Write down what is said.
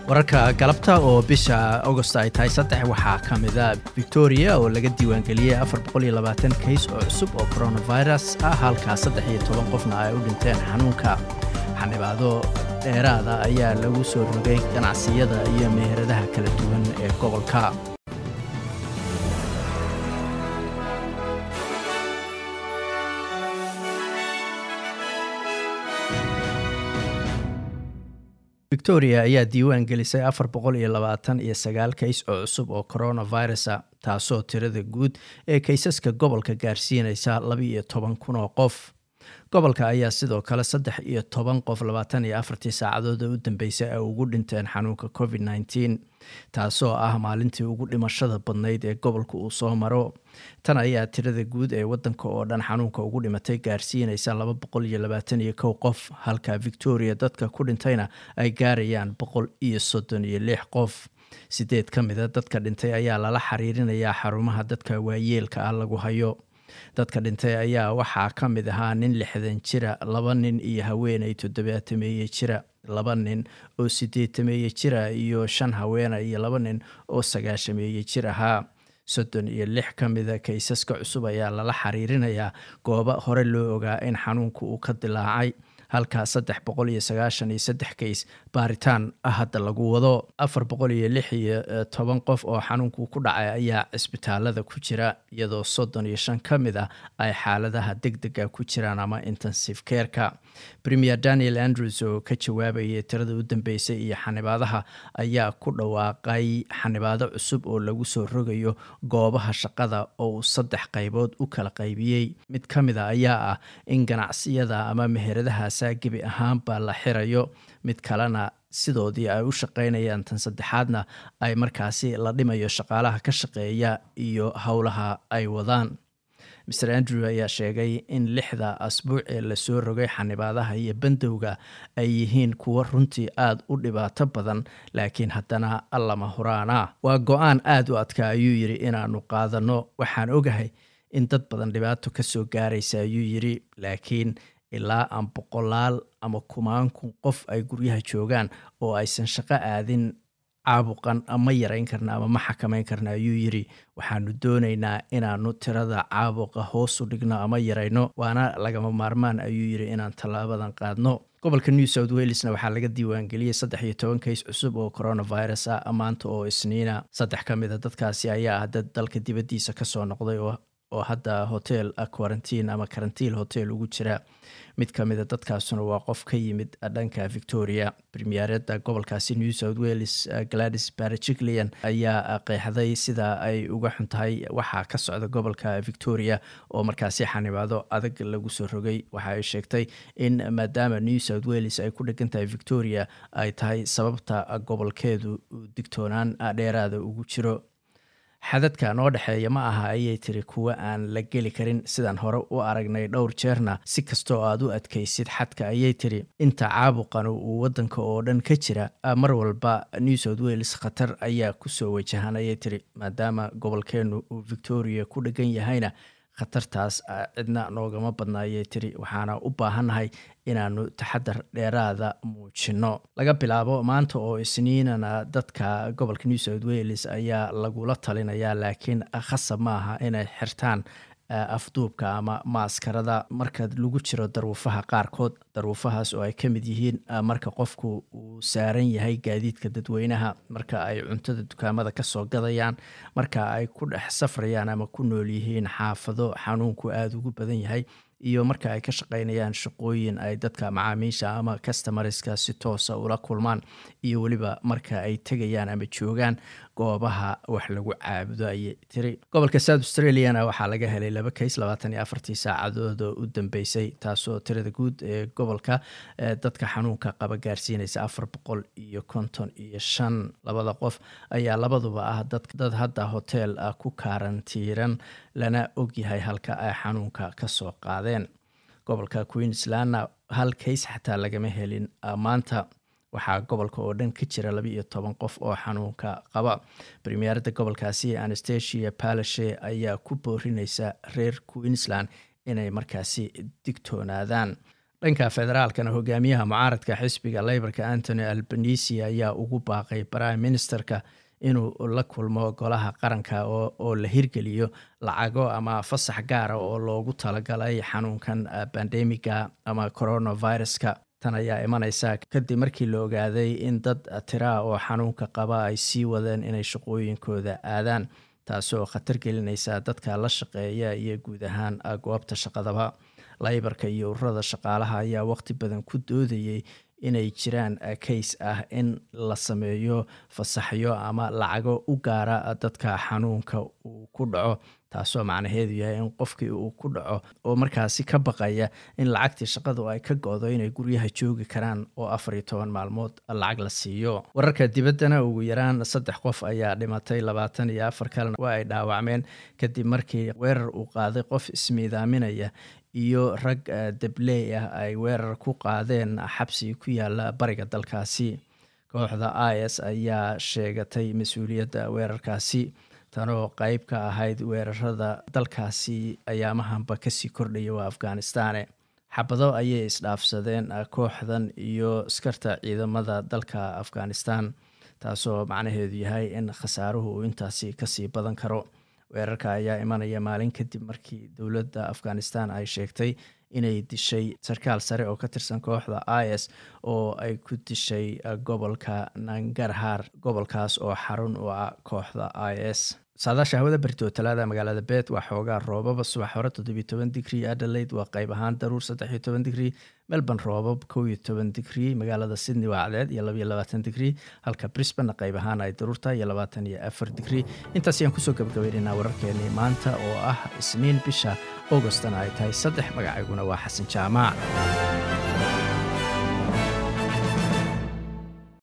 wararka galabta oo bisha augost ay tahay saddex waxaa ka mida victoria oo laga diiwaangeliyey afar boqoliyoabaatan kays oo cusub oo coronavirus ah halkaa saddex iyo toban qofna ay u dhinteen xanuunka xanibaado dheeraada ayaa lagu soo rogay ganacsiyada iyo meheradaha kala duwan ee gobolka victoria ayaa diiwaan gelisay afar boqol iyo labaatan iyo sagaal kays oo cusub oo coronavirusa taasoo tirada guud ee kaysaska gobolka gaarsiinaysa laba iyo toban kun oo qof gobolka ayaa sidoo kale saddex iyo toban qof labaatan iyo afartii saacadood u dambeysay ay ugu dhinteen xanuunka covid nneteen taasoo ah maalintii ugu dhimashada badnayd ee gobolka uu soo maro tan ayaa tirada guud ee wadanka oo dhan xanuunka ugu dhimatay gaarsiinaysa laba boqol iyo labaatan iyo kow qof halka victoria dadka ku dhintayna ay gaarayaan boqol iyo soddon iyo lix qof sideed ka mida dadka dhintay ayaa lala xiriirinayaa xarumaha dadka waayeelka ah lagu hayo dadka dhintay ayaa waxaa ka mid ahaa nin lixdan jira laba nin iyo haweenay toddobaatameeye jira laba nin oo sideetameeye jira iyo shan haweena iyo laba nin oo sagaashameeye jir ahaa soddon iyo lix ka mida kaysaska cusub ayaa lala xiriirinayaa goobo hore loo ogaa in xanuunka uu ka dilaacay halka saddex boqol iyo sagaashan iyo saddex kays baaritaan hadda lagu wado afar boqol iyo lix iyo toban qof oo xanuunku ku dhacay ayaa cisbitaalada ku jira iyadoo soddon iyo shan ka mid ah ay xaaladaha deg dega ku jiraan ama intensive careka premier daniel andrews oo ka jawaabayay tirada u dambeysay iyo xanibaadaha ayaa ku dhawaaqay xanibaado cusub oo lagu soo rogayo goobaha shaqada oo uu saddex qaybood u kala qaybiyey mid ka mid a ayaa ah in ganacsiyada ama meheradahaas gebi ahaanba la xirayo mid kalena sidoodii ay u shaqaynayaan tan saddexaadna ay markaasi la dhimayo shaqaalaha ka shaqeeya iyo howlaha ay wadaan mer andrew ayaa sheegay in lixda asbuuc ee lasoo rogay xanibaadaha iyo bandowga ay yihiin kuwo runtii aada u dhibaato badan laakiin haddana allama huraana waa go-aan aada u adka ayuu yidhi inaanu qaadano waxaan ogahay in dad badan dhibaato kasoo gaaraysa ayuu yidhi laakiin ilaa aan boqolaal ama kumaan kun qof ay guryaha joogaan oo aysan shaqo aadin caabuqan ma yarayn karna ama ma xakamayn karna ayuu yidhi waxaanu doonaynaa inaanu tirada caabuqa hoosu dhigno ama yarayno waana lagama maarmaan ayuu yidhi inaan tallaabadan qaadno gobolka new south welesna waxaa laga diiwaangeliyey saddex iyo toban kays cusub oo coronavirus ah maanta oo isniina saddex ka mid a dadkaasi ayaa ah dad dalka dibaddiisa kasoo noqday oo oo hadda hotel quarantine ama karantiil hotel ugu jira mid ka mida dadkaasuna waa qof ka yimid dhanka victoria premierada gobolkaasi new south wales gladys barajiclian ayaa qeexday sida ay uga xun tahay waxaa ka socda gobolka victoria oo markaasi xanibaado adag lagu soo rogay waxa ay sheegtay in maadaama new south wales ay ku dhegan tahay victoria ay tahay sababta gobolkeedu digtoonaan dheeraada ugu jiro xadadka noo dhexeeya ma aha ayay tiri kuwa aan la geli karin sidaan hore u aragnay dhowr jeerna si kastoo aad u adkaysid xadka ayay tiri inta caabuqan uu wadanka oo dhan ka jira mar walba new south wales khatar ayaa kusoo wajahan ayay tiri maadaama gobolkeenu uu victoria ku dhegan yahayna khatartaas cidna noogama badna ayay tiri waxaana u baahannahay inaanu taxadar dheeraada muujino laga bilaabo maanta oo isniinana dadka gobolka new south wales ayaa lagula talinayaa laakiin khasab maaha inay xirtaan afduubka ama maaskarada marka lagu jiro daruufaha qaarkood daruufahaas oo ay ka mid yihiin marka qofku uu saaran yahay gaadiidka dadweynaha marka ay cuntada dukaamada kasoo gadayaan marka ay ku dhex safrayaan ama ku nool yihiin xaafado xanuunku aada ugu badan yahay iyo marka ay ka shaqaynayaan shaqooyin ay dadka macaamiisha ama customarska si toosa ula kulmaan iyo weliba marka ay tegayaan ama joogaan goobaha wax lagu caabudo ayay tiri gobolka south australiana waxaa laga helay laba kays labaatan iyo afartii saacadood oo u dambeysay taasoo tirada guud ee gobolka dadka xanuunka qaba gaarsiinaysa afar boqol iyo konton iyo shan labada qof ayaa labaduba ah dad hadda hotel ku kaarantiiran lana ogyahay halka ay xanuunka kasoo qaadeen gobolka queenslandna hal kays xataa lagama helin maanta waxaa gobolka oo dhan ka jira laba iyo toban qof oo xanuunka qaba premierada gobolkaasi anastasia palashe ayaa ku boorineysa reer queensland inay markaasi digtoonaadaan dhanka federaalkana hogaamiyaha mucaaradka xisbiga leyborka antony albanisi ayaa ugu baaqay prime ministerka inuu la kulmo golaha qaranka oo la hirgeliyo lacago ama fasax gaara oo loogu talagalay xanuunkan bandemiga ama coronaviruska tan ayaa imaneysa kadib markii la ogaaday in dad tiraa oo xanuunka qaba ay sii wadeen inay shaqooyinkooda aadaan taasoo khatar gelinaysa dadka la shaqeeya iyo guud ahaan goobta shaqadaba laybarka iyo ururada shaqaalaha ayaa waqti badan ku doodayay inay jiraan kays ah in la sameeyo fasaxyo ama lacago u gaara dadka xanuunka uu ku dhaco taasoo macnaheedu yahay in qofkii uu ku dhaco oo markaasi ka baqaya in lacagtii shaqadu ay ka go-do inay guryaha joogi karaan oo afar iyo toban maalmood lacag la siiyo wararka dibaddana ugu yaraan saddex qof ayaa dhimatay labaatan iyo afar kalena waa ay dhaawacmeen kadib markii weerar uu qaaday qof ismiidaaminaya iyo rag dabley ah ay weerar ku qaadeen xabsi ku yaala bariga dalkaasi kooxda i s ayaa sheegatay mas-uuliyadda weerarkaasi tanoo qeyb ka ahayd weerarada dalkaasi ayaamahanba kasii kordhaya waa afghanistane xabado ayay isdhaafsadeen kooxdan iyo askarta ciidamada dalka afghanistan taasoo macnaheedu yahay in khasaaruhu uu intaasi kasii badan karo weerarka ayaa imanaya maalin kadib markii dowladda afghanistan ay sheegtay inay dishay sarkaal sare oo ka tirsan kooxda i s oo ay ku dishay gobolka nangarhar gobolkaas oo xarun u ah kooxda i s saadaasha hawada berito talaada magaalada bet waa xoogaa roobaba subax hore toddobiyo toban digrii adelaide waa qayb ahaan daruur saddexiyo toban digrii melbourne roobab kow iyo toban digrii magaalada sydney waa cadeed iyo labaiyo labaatan digrii halka brisbane qayb ahaan ay daruurta iyo labaatan iyo afar digrii intaas ayaan kusoo gabagabaynaynaa wararkeenii maanta oo ah isniin bisha augostana ay tahay saddex magacayguna waa xasan jaamac